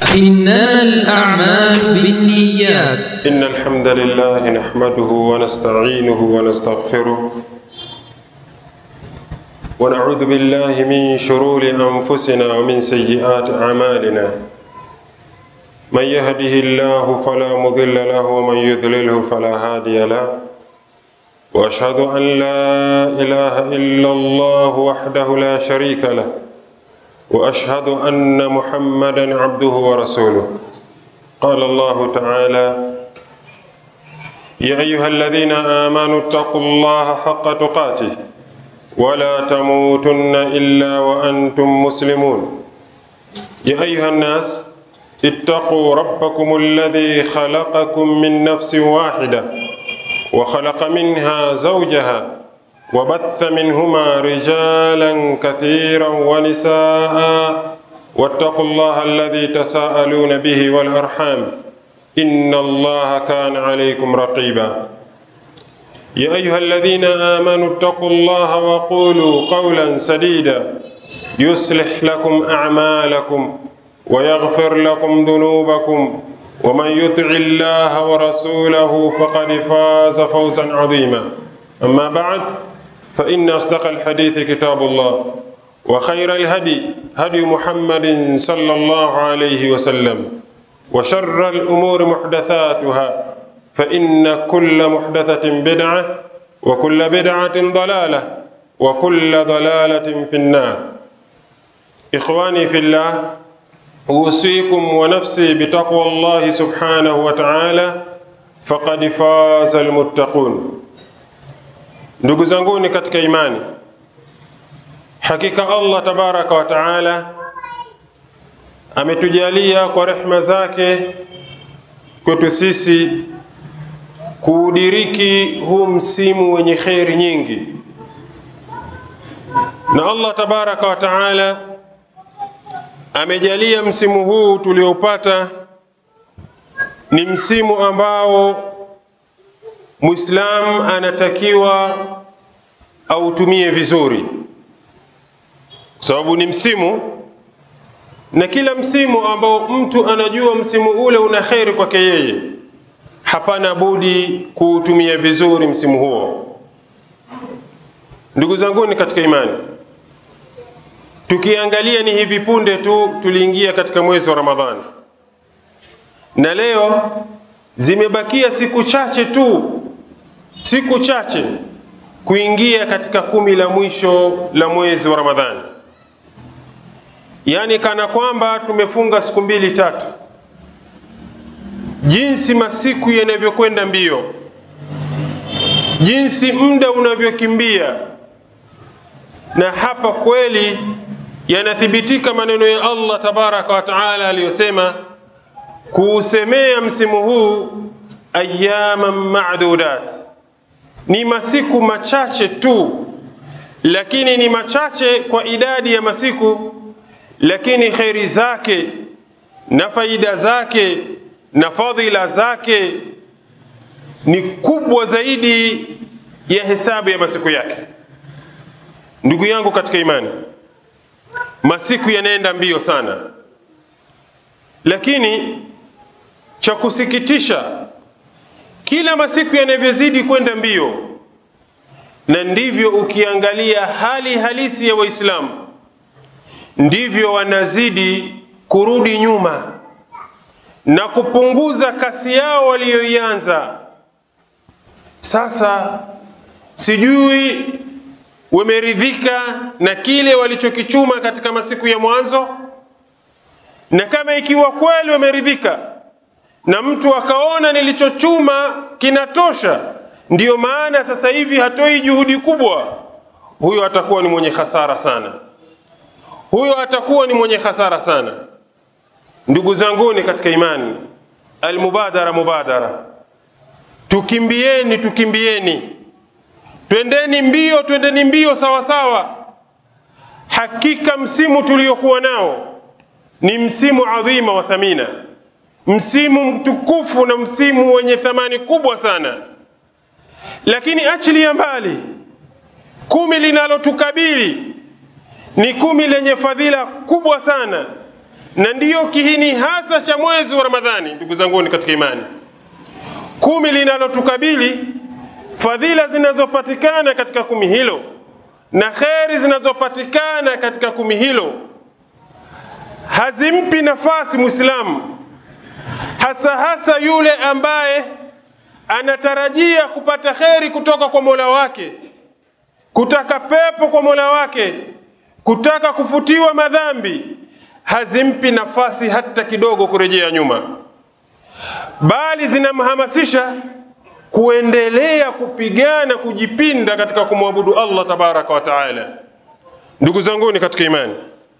إنما الأعمال بالنيات إن الحمد لله نحمده ونستعينه ونستغفره ونعوذ بالله من شرور أنفسنا ومن سيئات أعمالنا من يهده الله فلا مضل له ومن يضلله فلا هادي له وأشهد أن لا إله إلا الله وحده لا شريك له وأشهد أن محمدا عبده ورسوله قال الله تعالى يا أيها الذين آمنوا اتقوا الله حق تقاته ولا تموتن إلا وأنتم مسلمون يا أيها الناس اتقوا ربكم الذي خلقكم من نفس واحدة وخلق منها زوجها وبث منهما رجالا كثيرا ونساء واتقوا الله الذي تساءلون به والأرحام إن الله كان عليكم رقيبا يا أيها الذين آمنوا اتقوا الله وقولوا قولا سديدا يصلح لكم أعمالكم ويغفر لكم ذنوبكم ومن يطع الله ورسوله فقد فاز فوزا عظيما أما بعد فإن أصدق الحديث كتاب الله وخير الهدي هدي محمد صلى الله عليه وسلم وشر الأمور محدثاتها فإن كل محدثة بدعة وكل بدعة ضلالة وكل ضلالة في النار إخواني في الله أوصيكم ونفسي بتقوى الله سبحانه وتعالى فقد فاز المتقون Ndugu zanguni katika imani, hakika Allah tabaraka wa taala ametujalia kwa rehma zake kwetu sisi kuudiriki huu msimu wenye kheri nyingi, na Allah tabaraka wa taala amejalia msimu huu tuliopata ni msimu ambao Muislam anatakiwa autumie vizuri, kwa sababu ni msimu, na kila msimu ambao mtu anajua msimu ule una kheri kwake yeye, hapana budi kuutumia vizuri msimu huo. Ndugu zanguni katika imani, tukiangalia ni hivi punde tu tuliingia katika mwezi wa Ramadhani, na leo zimebakia siku chache tu siku chache kuingia katika kumi la mwisho la mwezi wa Ramadhani, yaani kana kwamba tumefunga siku mbili tatu. Jinsi masiku yanavyokwenda mbio, jinsi muda unavyokimbia, na hapa kweli yanathibitika maneno ya Allah tabaraka wa taala aliyosema kuusemea msimu huu ayaman madudat ni masiku machache tu, lakini ni machache kwa idadi ya masiku, lakini kheri zake na faida zake na fadhila zake ni kubwa zaidi ya hesabu ya masiku yake. Ndugu yangu katika imani, masiku yanaenda mbio sana, lakini cha kusikitisha kila masiku yanavyozidi kwenda mbio, na ndivyo ukiangalia hali halisi ya Waislamu, ndivyo wanazidi kurudi nyuma na kupunguza kasi yao waliyoianza. Sasa sijui wameridhika na kile walichokichuma katika masiku ya mwanzo, na kama ikiwa kweli wameridhika na mtu akaona nilichochuma kinatosha, ndiyo maana sasa hivi hatoi juhudi kubwa, huyo atakuwa ni mwenye hasara sana, huyo atakuwa ni mwenye hasara sana. Ndugu zanguni katika imani, almubadara mubadara, tukimbieni, tukimbieni, twendeni mbio, twendeni mbio sawa sawa. Hakika msimu tuliokuwa nao ni msimu adhima wa thamina msimu mtukufu na msimu wenye thamani kubwa sana, lakini achilia mbali kumi linalotukabili ni kumi lenye fadhila kubwa sana, na ndiyo kihini hasa cha mwezi wa Ramadhani. Ndugu zanguni katika imani, kumi linalotukabili, fadhila zinazopatikana katika kumi hilo na kheri zinazopatikana katika kumi hilo hazimpi nafasi Muislamu, hasa hasa yule ambaye anatarajia kupata kheri kutoka kwa Mola wake, kutaka pepo kwa Mola wake, kutaka kufutiwa madhambi, hazimpi nafasi hata kidogo kurejea nyuma, bali zinamhamasisha kuendelea kupigana, kujipinda katika kumwabudu Allah tabaraka wa taala. Ndugu zanguni katika imani,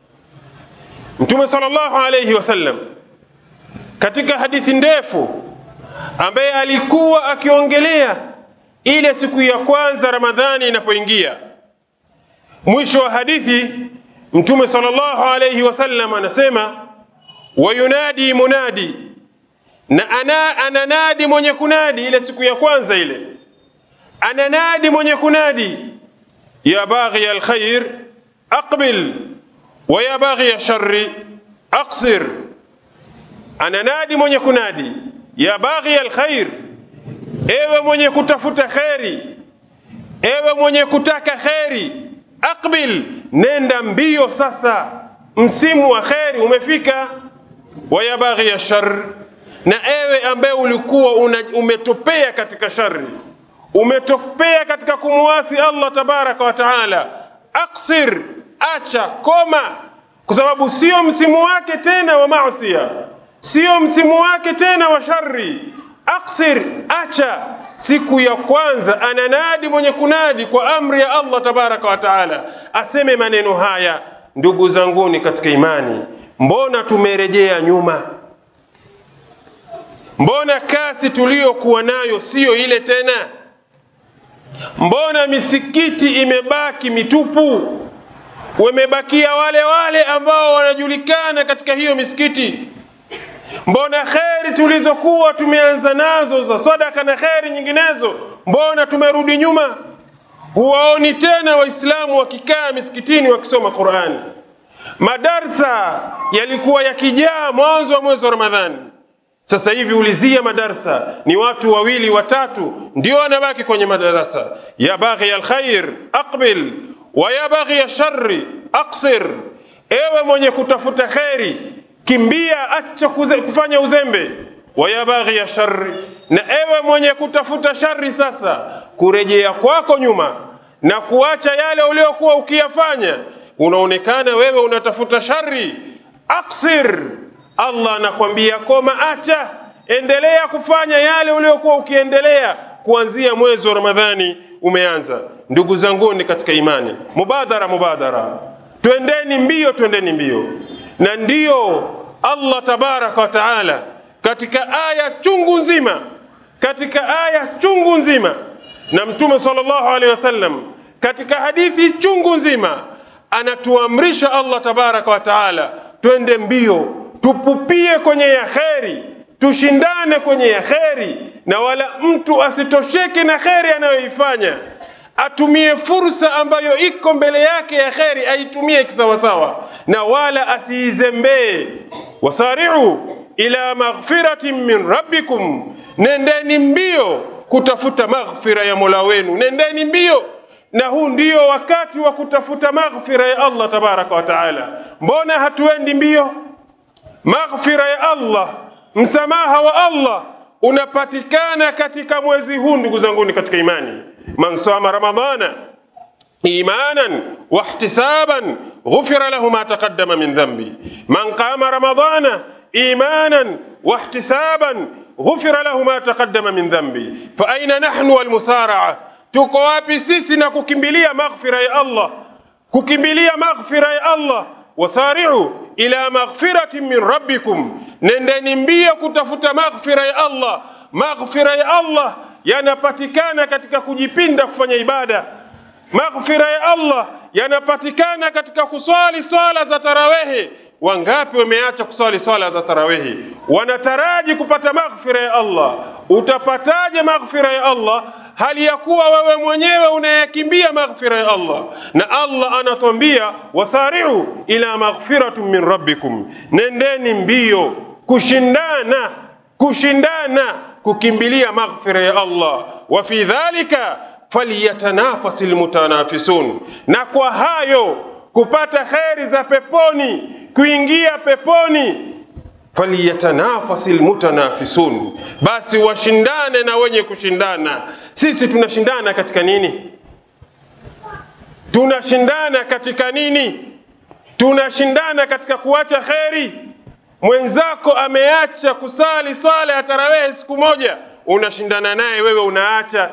Mtume sallallahu alayhi wasallam katika hadithi ndefu ambaye alikuwa akiongelea ile siku ya kwanza Ramadhani inapoingia, mwisho wa hadithi Mtume sallallahu alayhi wasallam anasema, wayunadi munadi, na ana ananadi mwenye kunadi ile siku ya kwanza ile, ananadi mwenye kunadi, ya baghi alkhair aqbil wa ya baghi sharri aqsir, ananadi mwenye kunadi ya baghi alkhair, ewe mwenye kutafuta kheri, ewe mwenye kutaka kheri, aqbil, nenda mbio sasa, msimu wa kheri umefika. Wa ya baghi ya shar, na ewe ambaye ulikuwa una, umetopea katika shari, umetopea katika kumuasi Allah tabaraka wa taala, aqsir, acha, koma, kwa sababu sio msimu wake tena wa maasia sio msimu wake tena wa shari. Aksir, acha. Siku ya kwanza ananadi mwenye kunadi kwa amri ya Allah tabaraka wa taala, aseme maneno haya. Ndugu zanguni katika imani, mbona tumerejea nyuma? Mbona kasi tuliyokuwa nayo siyo ile tena? Mbona misikiti imebaki mitupu? Wamebakia wale wale ambao wanajulikana katika hiyo misikiti Mbona kheri tulizokuwa tumeanza nazo za sadaka na kheri nyinginezo, mbona tumerudi nyuma? Huwaoni tena Waislamu wakikaa misikitini wakisoma Qurani. Madarsa yalikuwa yakijaa mwanzo wa mwezi wa Ramadhani. Sasa hivi ulizia madarsa, ni watu wawili watatu ndio wanabaki kwenye madarasa. ya baghi alkhair aqbil wa ya baghi sharri aqsir, ewe mwenye kutafuta kheri kimbia, acha kuze, kufanya uzembe. Waya baghi ya shari, na ewe mwenye kutafuta shari, sasa kurejea kwako nyuma na kuacha yale uliokuwa ukiyafanya, unaonekana wewe unatafuta shari. Aksir, Allah anakwambia koma, acha, endelea kufanya yale uliokuwa ukiendelea kuanzia mwezi wa Ramadhani umeanza. Ndugu zanguni katika imani, mubadara mubadara, twendeni mbio, twendeni mbio na ndiyo Allah tabaraka wa taala katika aya chungu nzima, katika aya chungu nzima, na Mtume sallallahu alaihi wasallam katika hadithi chungu nzima anatuamrisha Allah tabaraka wa taala twende mbio, tupupie kwenye ya kheri, tushindane kwenye ya kheri, na wala mtu asitosheke na kheri anayoifanya atumie fursa ambayo iko mbele yake ya kheri, aitumie kisawasawa, na wala asiizembee. wasari'u ila maghfiratin min rabbikum, nendeni mbio kutafuta maghfira ya mola wenu, nendeni mbio. Na huu ndio wakati wa kutafuta maghfira ya Allah tabaraka wa taala. Mbona hatuendi mbio? Maghfira ya Allah, msamaha wa Allah unapatikana katika mwezi huu, ndugu zanguni katika imani. man sama ramadana imanan wahtisaban ghufira lahu ma taqaddama min dhanbi man qama ramadana imanan wahtisaban ghufira lahu ma taqaddama min dhanbi fa aina nahnu walmusaraa tuko wapi sisi na kukimbilia maghfira ya Allah kukimbilia maghfira ya Allah wasari'u ila maghfiratin min rabbikum nendeni mbio kutafuta maghfira ya Allah maghfira ya Allah yanapatikana katika kujipinda kufanya ibada. Maghfira ya Allah yanapatikana katika kuswali swala za tarawehi. Wangapi wameacha kuswali swala za tarawehi? Wanataraji kupata maghfira ya Allah. Utapataje maghfira ya Allah? hali ya kuwa wewe mwenyewe unayakimbia maghfira ya Allah, na Allah anatuambia wasari'u ila maghfiratin min rabbikum, nendeni mbio kushindana, kushindana kukimbilia maghfira ya Allah. Wa fi dhalika falyatanafasi lmutanafisun, na kwa hayo kupata kheri za peponi, kuingia peponi falyatanafasi lmutanafisun, basi washindane na wenye kushindana. Sisi tunashindana katika nini? Tunashindana katika nini? Tunashindana katika kuacha kheri. Mwenzako ameacha kusali swala ya tarawehe siku moja, unashindana naye wewe unaacha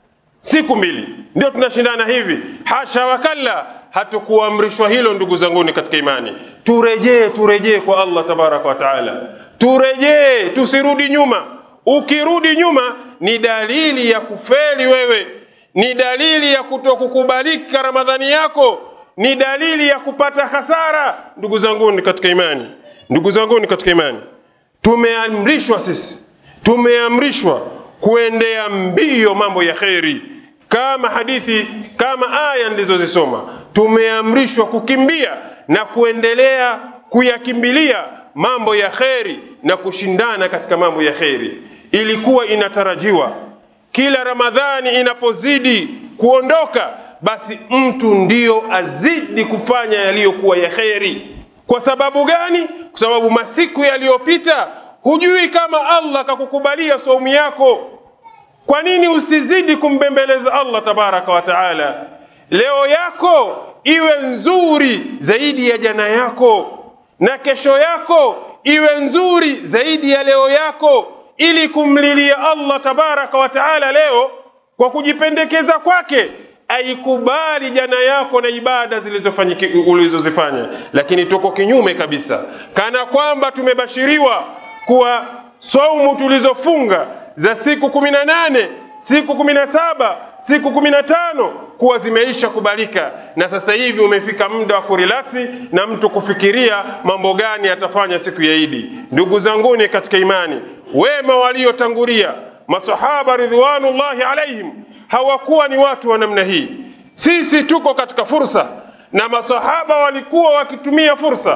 siku mbili. Ndio tunashindana hivi? Hasha wakalla, hatukuamrishwa hilo ndugu zanguni katika imani. Turejee, turejee kwa Allah tabaraka wa taala, turejee, tusirudi nyuma. Ukirudi nyuma ni dalili ya kufeli wewe, ni dalili ya kutokukubalika Ramadhani yako, ni dalili ya kupata hasara. Ndugu zanguni katika imani, ndugu zanguni katika imani, tumeamrishwa sisi, tumeamrishwa kuendea mbio mambo ya kheri kama hadithi kama aya nilizozisoma, tumeamrishwa kukimbia na kuendelea kuyakimbilia mambo ya kheri na kushindana katika mambo ya kheri. Ilikuwa inatarajiwa kila Ramadhani inapozidi kuondoka, basi mtu ndiyo azidi kufanya yaliyokuwa ya kheri. Kwa sababu gani? Kwa sababu masiku yaliyopita hujui kama Allah akakukubalia saumu yako. Kwa nini usizidi kumbembeleza Allah tabaraka wa taala? Leo yako iwe nzuri zaidi ya jana yako, na kesho yako iwe nzuri zaidi ya leo yako, ili kumlilia Allah tabaraka wa taala leo kwa kujipendekeza kwake aikubali jana yako na ibada zilizofanyiki- ulizozifanya. Lakini tuko kinyume kabisa, kana kwamba tumebashiriwa kuwa saumu tulizofunga za siku kumi na nane siku kumi na saba siku kumi na tano kuwa zimeisha kubalika, na sasa hivi umefika muda wa kurilaksi na mtu kufikiria mambo gani atafanya siku ya Idi. Ndugu zanguni katika imani, wema waliotangulia masahaba ridwanullahi alaihim hawakuwa ni watu wa namna hii. Sisi tuko katika fursa, na masahaba walikuwa wakitumia fursa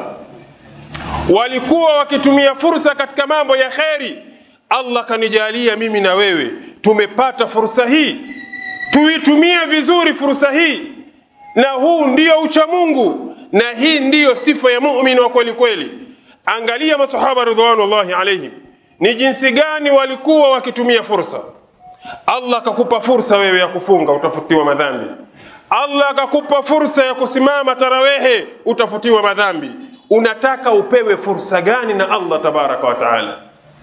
walikuwa wakitumia fursa katika mambo ya kheri. Allah kanijalia mimi na wewe tumepata fursa hii, tuitumie vizuri fursa hii, na huu ndio ucha Mungu na hii ndiyo sifa ya muumini wa kweli kweli. Angalia masahaba ridwanullahi alaihim, ni jinsi gani walikuwa wakitumia fursa. Allah akakupa fursa wewe ya kufunga, utafutiwa madhambi. Allah akakupa fursa ya kusimama tarawehe, utafutiwa madhambi. Unataka upewe fursa gani na Allah tabaraka wa taala?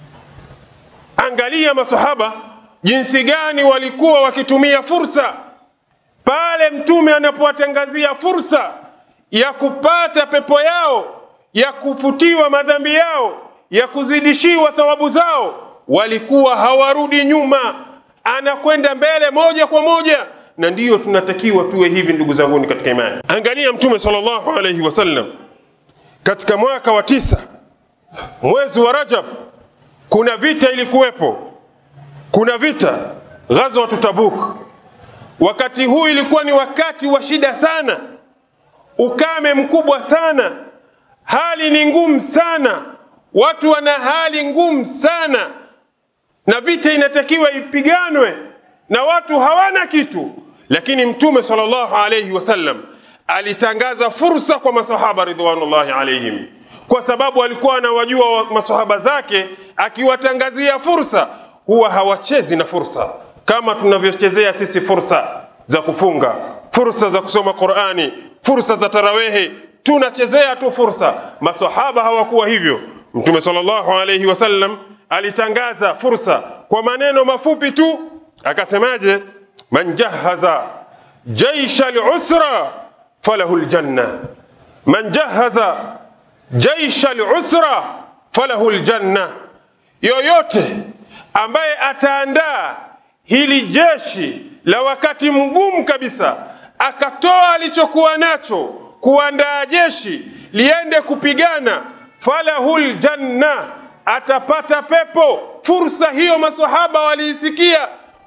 Angalia masahaba jinsi gani walikuwa wakitumia fursa pale Mtume anapowatangazia fursa ya kupata pepo yao, ya kufutiwa madhambi yao, ya kuzidishiwa thawabu zao, walikuwa hawarudi nyuma, anakwenda mbele moja kwa moja. Na ndiyo tunatakiwa tuwe hivi, ndugu zanguni katika imani. Angalia Mtume sallallahu alaihi wasallam katika mwaka wa tisa mwezi wa Rajab, kuna vita ilikuwepo, kuna vita ghazwatu Tabuk. Wakati huu ilikuwa ni wakati wa shida sana, ukame mkubwa sana, hali ni ngumu sana, watu wana hali ngumu sana, na vita inatakiwa ipiganwe na watu hawana kitu, lakini Mtume sallallahu alayhi wasallam alitangaza fursa kwa masahaba ridwanullahi alaihim, kwa sababu alikuwa anawajua wa- masahaba zake, akiwatangazia fursa huwa hawachezi na fursa kama tunavyochezea sisi fursa za kufunga, fursa za kusoma Qurani, fursa za tarawehe, tunachezea tu fursa. Masahaba hawakuwa hivyo. Mtume sallallahu alayhi wasallam alitangaza fursa kwa maneno mafupi tu, akasemaje? man jahaza jaisha lusra falahu ljanna, man jahaza jaisha lusra falahu ljanna, yoyote ambaye ataandaa hili jeshi la wakati mgumu kabisa, akatoa alichokuwa nacho kuandaa jeshi liende kupigana, falahul janna, atapata pepo. Fursa hiyo masahaba waliisikia,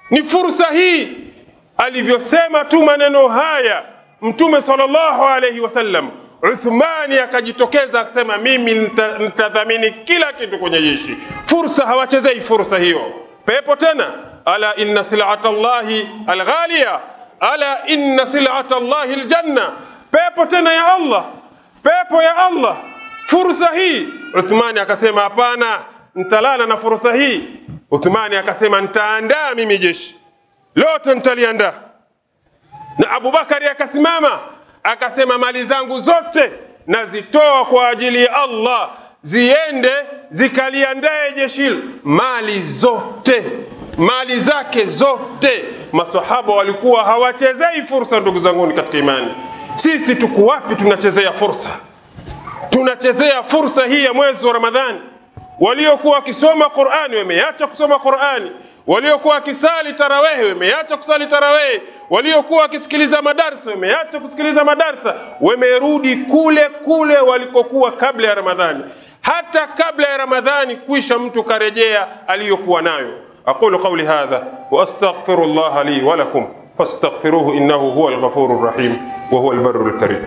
Ni fursa hii alivyosema tu maneno haya Mtume sallallahu alaihi wasallam, Uthmani akajitokeza akasema, mimi nita- nitadhamini kila kitu kwenye jeshi. Fursa hawachezei fursa hiyo. Pepo tena, ala inna silata llahi alghalia, ala inna silata llahi aljanna, pepo tena ya Allah, pepo ya Allah. Fursa hii Uthmani akasema, hapana, nitalala na fursa hii. Uthmani akasema, nitaandaa mimi jeshi lote, nitaliandaa na Abubakari akasimama akasema, mali zangu zote nazitoa kwa ajili ya Allah, ziende zikaliandae jeshi hilo. Mali zote, mali zake zote. Masahaba walikuwa hawachezei fursa. Ndugu zanguni katika imani, sisi tuko wapi? Tunachezea fursa, tunachezea fursa hii ya mwezi wa Ramadhani. Waliokuwa wakisoma Qur'ani wameacha kusoma Qur'ani, waliokuwa wakisali tarawehi wameacha kusali tarawehi, waliokuwa wakisikiliza madarsa wameacha kusikiliza madarsa, wamerudi kule kule walikokuwa kabla ya Ramadhani. Hata kabla ya Ramadhani kuisha, mtu karejea aliyokuwa nayo. aqulu qawli hadha wa astaghfirullaha li wa lakum fastaghfiruhu innahu huwa alghafuru rahim wa huwa albarru alkarim.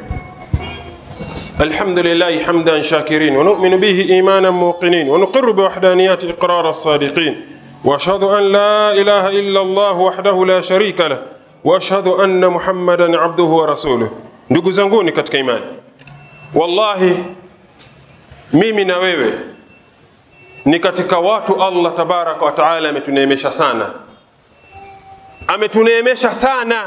الحمد لله حمدا شاكرين ونؤمن به ايمانا موقنين ونقر بوحدانيات اقرار الصادقين واشهد ان لا اله الا الله وحده لا شريك له واشهد ان محمدا عبده ورسوله ndugu zanguni katika imani wallahi mimi na wewe ni katika watu allah tabaraka wa taala ametuneemesha sana ametuneemesha sana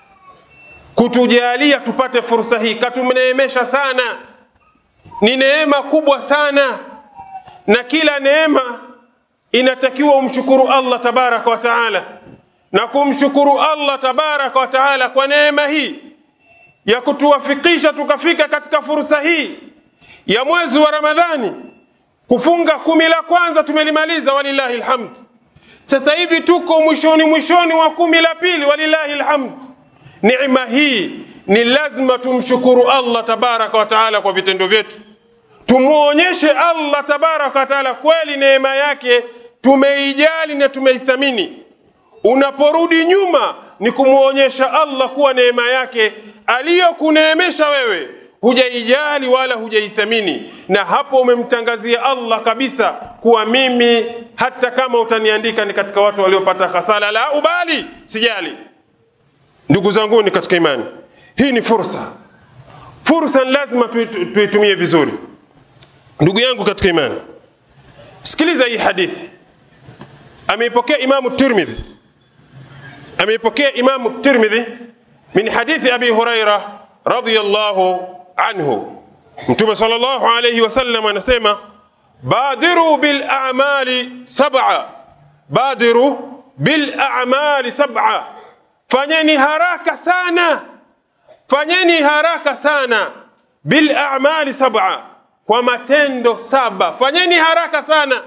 kutujalia tupate fursa hii, katuneemesha sana. Ni neema kubwa sana, na kila neema inatakiwa umshukuru Allah tabaraka wa taala, na kumshukuru Allah tabaraka wa taala kwa neema hii ya kutuwafikisha tukafika katika fursa hii ya mwezi wa Ramadhani. Kufunga kumi la kwanza tumelimaliza, walillahi alhamd. Sasa hivi tuko mwishoni mwishoni wa kumi la pili, walillahi alhamd. Neema hii ni lazima tumshukuru Allah tabaraka wa taala kwa vitendo vyetu, tumwonyeshe Allah tabaraka wa taala kweli neema yake tumeijali na tumeithamini. Unaporudi nyuma ni kumwonyesha Allah kuwa neema yake aliyokuneemesha wewe hujaijali wala hujaithamini, na hapo umemtangazia Allah kabisa kuwa mimi hata kama utaniandika ni katika watu waliopata hasara, la ubali, sijali. Ndugu zanguni katika imani, hii ni fursa. Fursa ni lazima tuitu- tuitumie vizuri. Ndugu yangu katika imani, sikiliza hii hadithi. Ameipokea Imamu Tirmidhi, ameipokea Imamu Tirmidhi min hadithi Abi Huraira radhiyallahu anhu. Mtume sallallahu alayhi wasallam anasema badiru bil a'mali sab'a, badiru bil a'mali sab'a fanyeni haraka sana, fanyeni haraka sana bil a'mali sab'a, kwa matendo saba. Fanyeni haraka sana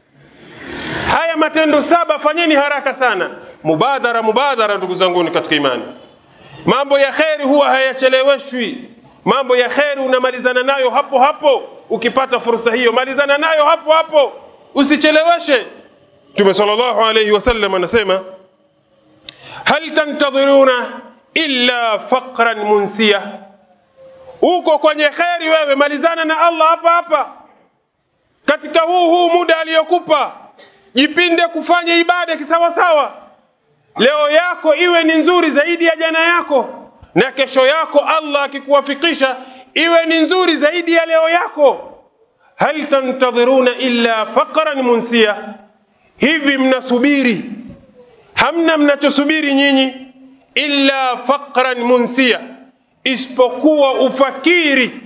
haya matendo saba, fanyeni haraka sana. Mubadara, mubadara, ndugu zanguni katika imani. Mambo ya kheri huwa hayacheleweshwi. Mambo ya kheri unamalizana nayo hapo hapo, ukipata fursa hiyo malizana nayo hapo hapo, usicheleweshe. Mtume sallallahu alayhi wasallam anasema hal tantadhiruna illa faqran munsia, uko kwenye kheri wewe, malizana na Allah hapa hapa katika huu huu muda aliyokupa, jipinde kufanya ibada kisawasawa. Leo yako iwe ni nzuri zaidi ya jana yako, na kesho yako Allah akikuwafikisha iwe ni nzuri zaidi ya leo yako. Hal tantadhiruna illa faqran munsia, hivi mnasubiri hamna mnachosubiri nyinyi illa faqran munsia, isipokuwa ufakiri,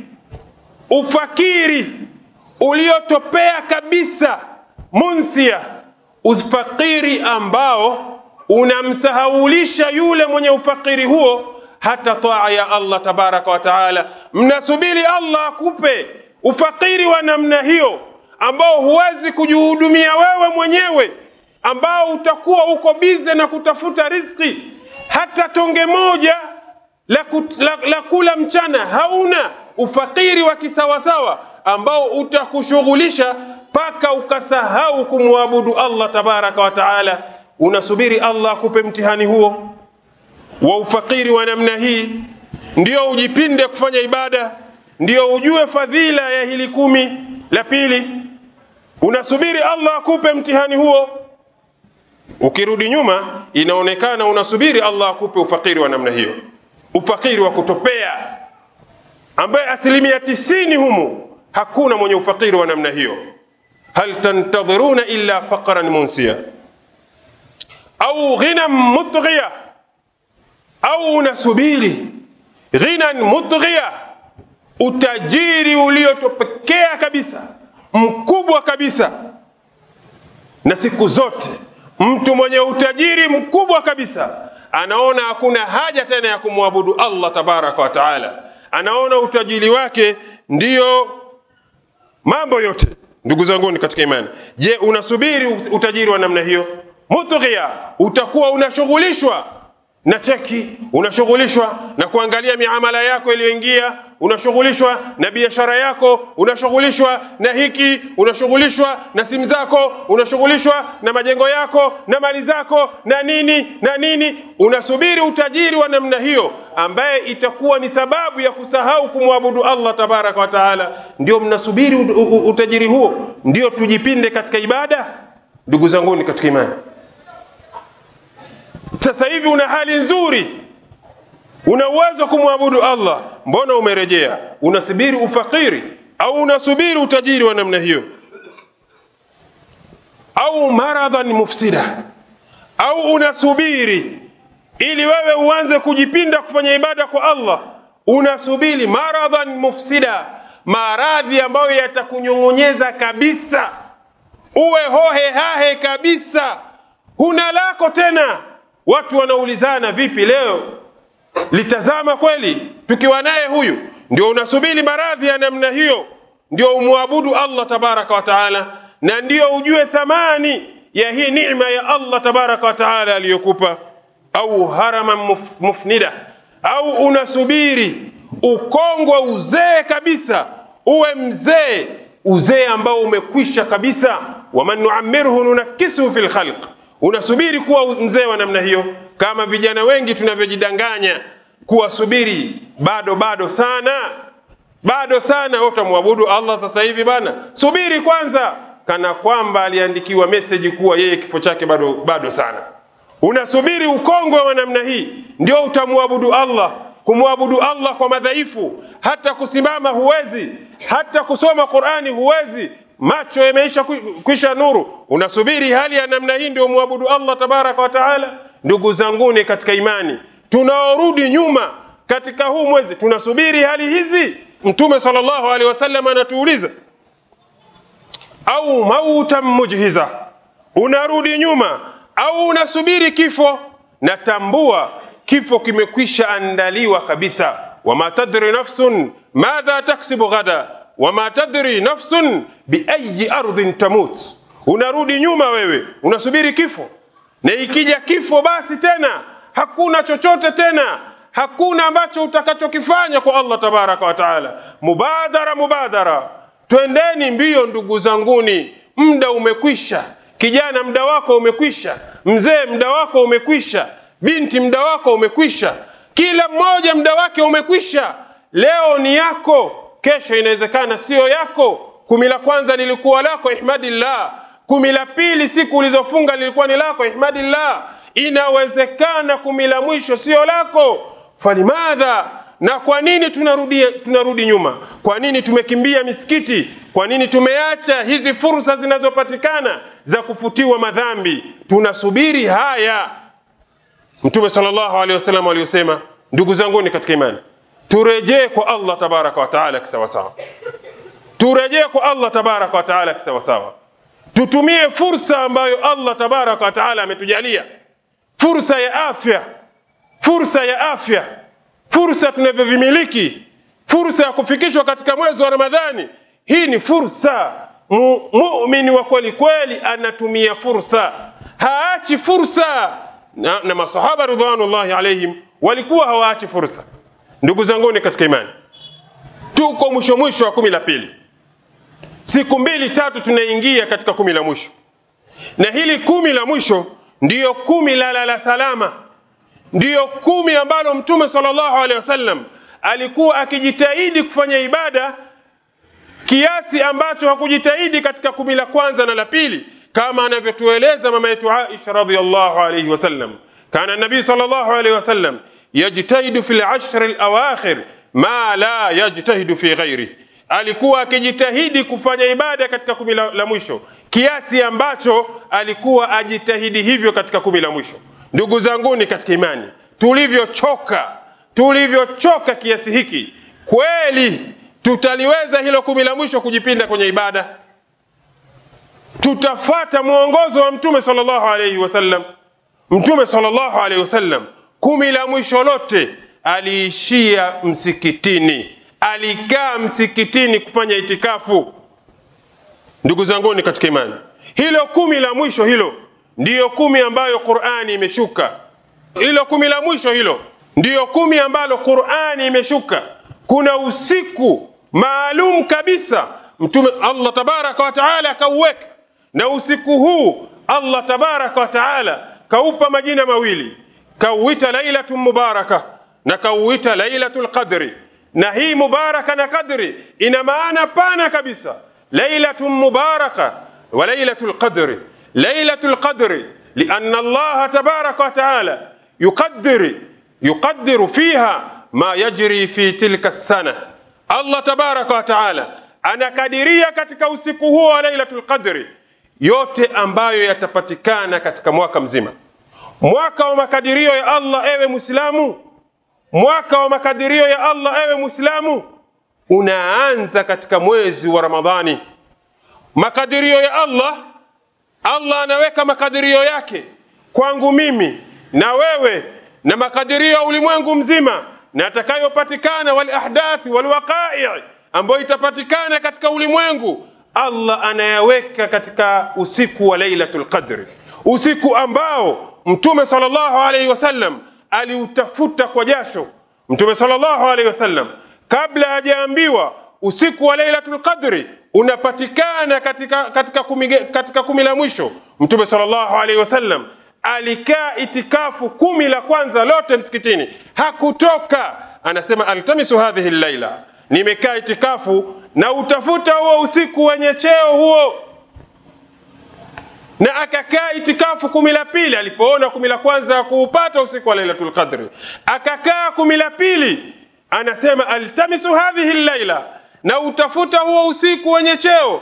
ufakiri uliotopea kabisa, munsia, ufakiri ambao unamsahaulisha yule mwenye ufakiri huo hata taa ya Allah tabaraka wa taala. Mnasubiri Allah akupe ufakiri wa namna hiyo ambao huwezi kujihudumia wewe mwenyewe ambao utakuwa uko bize na kutafuta riziki, hata tonge moja la, kut, la, la kula mchana hauna. Ufakiri wa kisawasawa ambao utakushughulisha mpaka ukasahau kumwabudu Allah tabaraka wa taala. unasubiri Allah akupe mtihani huo wa ufakiri wa namna hii, ndio ujipinde kufanya ibada, ndio ujue fadhila ya hili kumi la pili. Unasubiri Allah akupe mtihani huo. Ukirudi nyuma, inaonekana unasubiri Allah akupe ufakiri wa namna hiyo, ufakiri wa kutopea, ambaye asilimia tisini humu hakuna mwenye ufakiri wa namna hiyo. hal tantadhiruna illa faqran munsia au ghinan mutghiya au unasubiri ghinan mutghiya, utajiri uliotopekea kabisa mkubwa kabisa. Na siku zote mtu mwenye utajiri mkubwa kabisa anaona hakuna haja tena ya kumwabudu Allah tabaraka wa taala, anaona utajiri wake ndiyo mambo yote. Ndugu zanguni katika imani, je, unasubiri utajiri wa namna hiyo? Mutghiya, utakuwa unashughulishwa na cheki, unashughulishwa na kuangalia miamala yako iliyoingia, unashughulishwa na biashara yako, unashughulishwa na hiki, unashughulishwa na simu zako, unashughulishwa na majengo yako na mali zako na nini na nini. Unasubiri utajiri wa namna hiyo, ambaye itakuwa ni sababu ya kusahau kumwabudu Allah tabaraka wa taala. Ndio mnasubiri utajiri huo, ndio tujipinde katika ibada. Ndugu zanguni katika imani, sasa hivi una hali nzuri, una uwezo kumwabudu Allah, mbona umerejea? Unasubiri ufakiri au unasubiri utajiri wa namna hiyo? Au maradhan mufsida, au unasubiri ili wewe uanze kujipinda kufanya ibada kwa Allah, unasubiri maradhan mufsida, maradhi ambayo yatakunyong'onyeza kabisa, uwe hohe hahe kabisa, huna lako tena. Watu wanaulizana vipi leo litazama kweli tukiwa naye huyu? Ndio unasubiri maradhi ya namna hiyo, ndio umwabudu Allah tabaraka wa taala, na ndio ujue thamani ya hii neema ya Allah tabaraka wa taala aliyokupa. Au haraman muf, mufnida, au unasubiri ukongwe uzee kabisa, uwe mzee uzee ambao umekwisha kabisa. waman nuamirhu nunakisuhu fi lkhalq unasubiri kuwa mzee wa namna hiyo, kama vijana wengi tunavyojidanganya kuwa subiri, bado bado sana, bado sana. Wewe utamwabudu Allah sasa hivi bana? Subiri kwanza, kana kwamba aliandikiwa meseji kuwa yeye kifo chake bado bado sana. Unasubiri ukongwe wa namna hii, ndio utamwabudu Allah. Kumwabudu Allah kwa madhaifu, hata kusimama huwezi, hata kusoma Qur'ani huwezi macho yameisha kwisha nuru, unasubiri hali ya namna hii ndio mwabudu Allah tabaraka wa taala. Ndugu zanguni katika imani, tunaorudi nyuma katika huu mwezi tunasubiri hali hizi. Mtume sallallahu alaihi wasallam anatuuliza, au mautan mujhiza, unarudi nyuma au unasubiri kifo? Natambua kifo kimekwisha andaliwa kabisa. wama tadri nafsun madha taksibu ghada wama tadri nafsun biayi ardhin tamut. Unarudi nyuma wewe, unasubiri kifo, na ikija kifo basi tena hakuna chochote tena, hakuna ambacho utakachokifanya kwa Allah tabaraka wa taala. Mubadara, mubadara, twendeni mbio ndugu zanguni, muda umekwisha. Kijana, muda wako umekwisha. Mzee, muda wako umekwisha. Binti, muda wako umekwisha. Kila mmoja muda wake umekwisha. Leo ni yako kesho inawezekana siyo yako. Kumi la kwanza lilikuwa lako, ihmadillah. Kumi la pili siku ulizofunga lilikuwa ni lako, ihmadillah. Inawezekana kumi la mwisho siyo lako. Falimadha, na kwa nini tunarudi, tunarudi nyuma? Kwa nini tumekimbia misikiti? Kwa nini tumeacha hizi fursa zinazopatikana za kufutiwa madhambi? Tunasubiri haya. Mtume sallallahu alaihi wasallam aliyosema, ndugu zanguni katika imani turejee kwa Allah tabaraka wa taala kisawasawa, turejee kwa Allah tabaraka wa taala kisawasawa, tutumie fursa ambayo Allah tabaraka wa taala ametujalia, fursa ya afya, fursa ya afya, fursa tunavyovimiliki, fursa ya kufikishwa katika mwezi wa Ramadhani. Hii ni fursa. Muumini wa kweli kweli anatumia fursa, haachi fursa, na, na masahaba ridwanullahi alaihim walikuwa hawaachi fursa. Ndugu zanguni katika imani, tuko mwisho mwisho wa kumi la pili, siku mbili tatu tunaingia katika kumi la mwisho, na hili kumi la mwisho ndiyo kumi la lala salama, ndiyo kumi ambalo Mtume sallallahu alaihi wasallam alikuwa akijitahidi kufanya ibada kiasi ambacho hakujitahidi katika kumi la kwanza na la pili, kama anavyotueleza mama yetu Aisha radhiyallahu alayhi wasallam. Kana nabii sallallahu alayhi wasallam yajtahidu fil ashri alawakhir ma la yajtahidu fi ghairi, alikuwa akijitahidi kufanya ibada katika kumi la, la mwisho kiasi ambacho alikuwa ajitahidi hivyo katika kumi la mwisho. Ndugu zanguni katika imani, tulivyochoka tulivyochoka kiasi hiki, kweli tutaliweza hilo kumi la mwisho kujipinda kwenye ibada? Tutafata mwongozo wa Mtume sallallahu alaihi wasallam. Mtume sallallahu alaihi wasallam kumi la mwisho lote aliishia msikitini, alikaa msikitini kufanya itikafu. Ndugu zanguni katika imani, hilo kumi la mwisho hilo ndiyo kumi ambayo Qur'ani imeshuka. Hilo kumi la mwisho hilo ndiyo kumi ambalo Qur'ani imeshuka. Kuna usiku maalum kabisa Mtume Allah tabaraka wa taala akauweka, na usiku huu Allah tabaraka wa taala kaupa majina mawili, kauita lailatun mubaraka na kauita lailatul qadri. Na hii mubaraka na qadri ina maana pana kabisa, lailatun mubaraka wa lailatul qadri. Lailatul qadri lianna Allah tabaraka wa taala yuqaddiri yuqaddiru fiha ma yajri fi tilka sana. Allah tabaraka wa taala anakadiria katika usiku huo wa lailatul qadri yote ambayo yatapatikana katika mwaka mzima. Mwaka wa makadirio ya Allah, ewe Muislamu, mwaka wa makadirio ya Allah, ewe Muislamu, unaanza katika mwezi wa Ramadhani. Makadirio ya Allah, Allah anaweka makadirio yake kwangu mimi na wewe na makadirio ya ulimwengu mzima na atakayopatikana wal ahdathi wal waqai ambayo itapatikana katika ulimwengu, Allah anayaweka katika usiku wa Lailatul Qadri, usiku ambao Mtume sallallahu alaihi wasallam aliutafuta kwa jasho. Mtume sallallahu alaihi wasallam kabla hajaambiwa usiku wa Lailatul Qadri unapatikana katika, katika, kumi, katika kumi la mwisho, Mtume sallallahu alaihi wasallam alikaa itikafu kumi la kwanza lote msikitini, hakutoka. Anasema altamisu hadhihi llaila, nimekaa itikafu na utafuta huo usiku wenye cheo huo. Na akakaa itikafu kumi la pili, alipoona kumi la kwanza kuupata usiku wa lailatul qadri, akakaa kumi la pili, anasema altamisu hadhihi llaila, na utafuta huo usiku wenye cheo.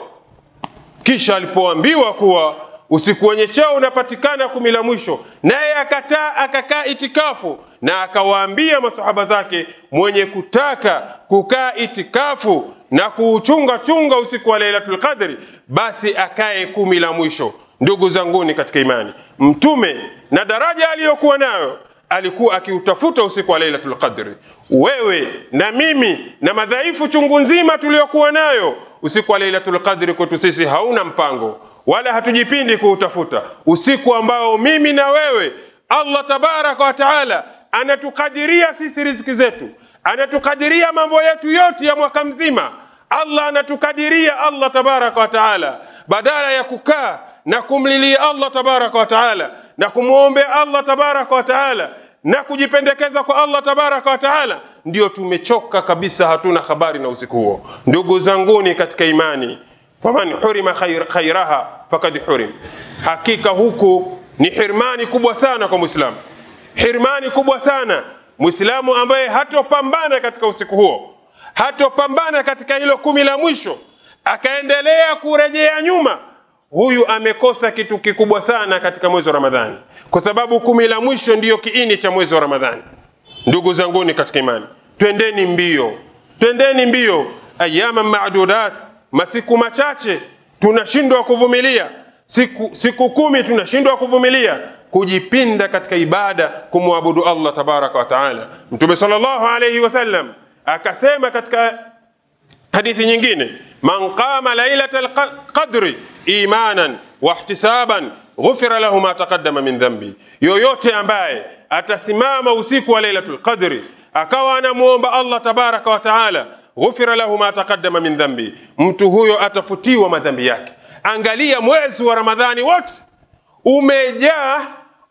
Kisha alipoambiwa kuwa usiku wenye cheo unapatikana kumi la mwisho, naye akataa akakaa itikafu, na akawaambia masahaba zake, mwenye kutaka kukaa itikafu na kuuchunga chunga usiku wa Lailatul Qadri, basi akae kumi la mwisho. Ndugu zanguni katika imani, Mtume na daraja aliyokuwa nayo alikuwa akiutafuta usiku wa Lailatul Qadri. Wewe na mimi na madhaifu chungu nzima tuliyokuwa nayo, usiku wa Lailatul Qadri kwetu sisi hauna mpango wala hatujipindi kuutafuta usiku ambao mimi na wewe Allah tabaraka wa taala anatukadiria sisi riziki zetu, anatukadiria mambo yetu yote ya mwaka mzima. Allah anatukadiria Allah tabaraka wa taala, badala ya kukaa na kumlilia Allah tabaraka wa taala na kumwombea Allah tabaraka wa taala na kujipendekeza kwa Allah tabaraka wa taala, ndio tumechoka kabisa, hatuna habari na usiku huo. Ndugu zanguni katika imani, faman hurima khair, khairaha fakad hurim, hakika huku ni hirmani kubwa sana kwa Muislamu, hirmani kubwa sana Muislamu ambaye hatopambana katika usiku huo, hatopambana katika hilo kumi la mwisho, akaendelea kurejea nyuma, huyu amekosa kitu kikubwa sana katika mwezi wa Ramadhani, kwa sababu kumi la mwisho ndiyo kiini cha mwezi wa Ramadhani. Ndugu zanguni katika imani, twendeni mbio, twendeni mbio, ayama madudat, masiku machache tunashindwa kuvumilia, siku, siku kumi tunashindwa kuvumilia kujipinda katika ibada kumwabudu Allah tabaraka wa taala. Mtume sallallahu alayhi wasallam akasema katika hadithi nyingine, man qama lailata alqadri imanan wahtisaban ghufira lahu ma taqaddama min dhambi, yoyote ambaye atasimama usiku wa lailatul qadri akawa anamwomba Allah tabaraka wa taala ghufira lahu ma taqaddama min dhambi, mtu huyo atafutiwa madhambi yake. Angalia mwezi wa Ramadhani wote umejaa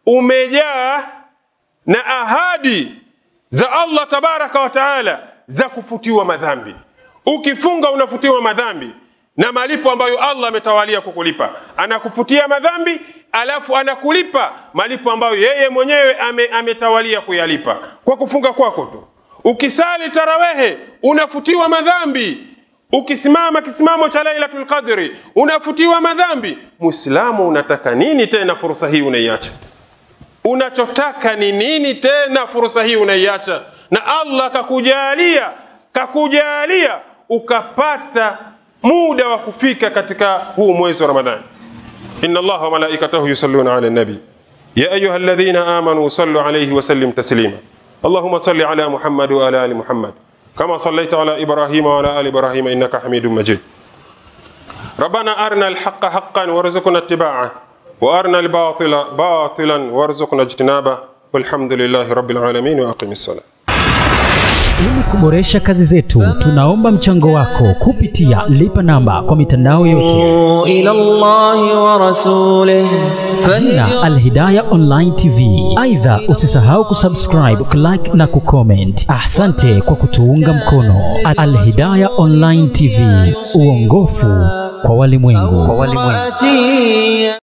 umejaa na ahadi za Allah tabaraka wa taala za kufutiwa madhambi. Ukifunga unafutiwa madhambi na malipo ambayo Allah ametawalia kukulipa. Anakufutia madhambi alafu anakulipa malipo ambayo yeye mwenyewe ame, ametawalia kuyalipa kwa kufunga kwako tu. Ukisali tarawehe unafutiwa madhambi. Ukisimama kisimamo cha Lailatul Qadri unafutiwa madhambi. Muislamu, unataka nini tena? Fursa hii unaiacha. Unachotaka ni nini tena? Fursa hii unaiacha, na Allah kakujalia kakujalia ukapata muda wa kufika katika huu mwezi wa Ramadhani. inna Allaha wa malaikatahu yusalluna ala nabi ya ayuha alladhina amanu sallu alayhi wa sallim taslima اللهم صل على محمد وعلى ال محمد كما صليت على ابراهيم وعلى ال ابراهيم انك حميد مجيد ربنا ارنا الحق حقا وارزقنا اتباعه وارنا الباطل باطلا وارزقنا اجتنابه والحمد لله رب العالمين واقم الصلاه Ili kuboresha kazi zetu, tunaomba mchango wako kupitia lipa namba kwa mitandao yote, إلى الله ورسوله jina Alhidaya Online TV. Aidha, usisahau kusubscribe, kulike na kucomment. Asante kwa kutuunga mkono. Alhidaya Online TV, uongofu kwa walimwengu. فاتي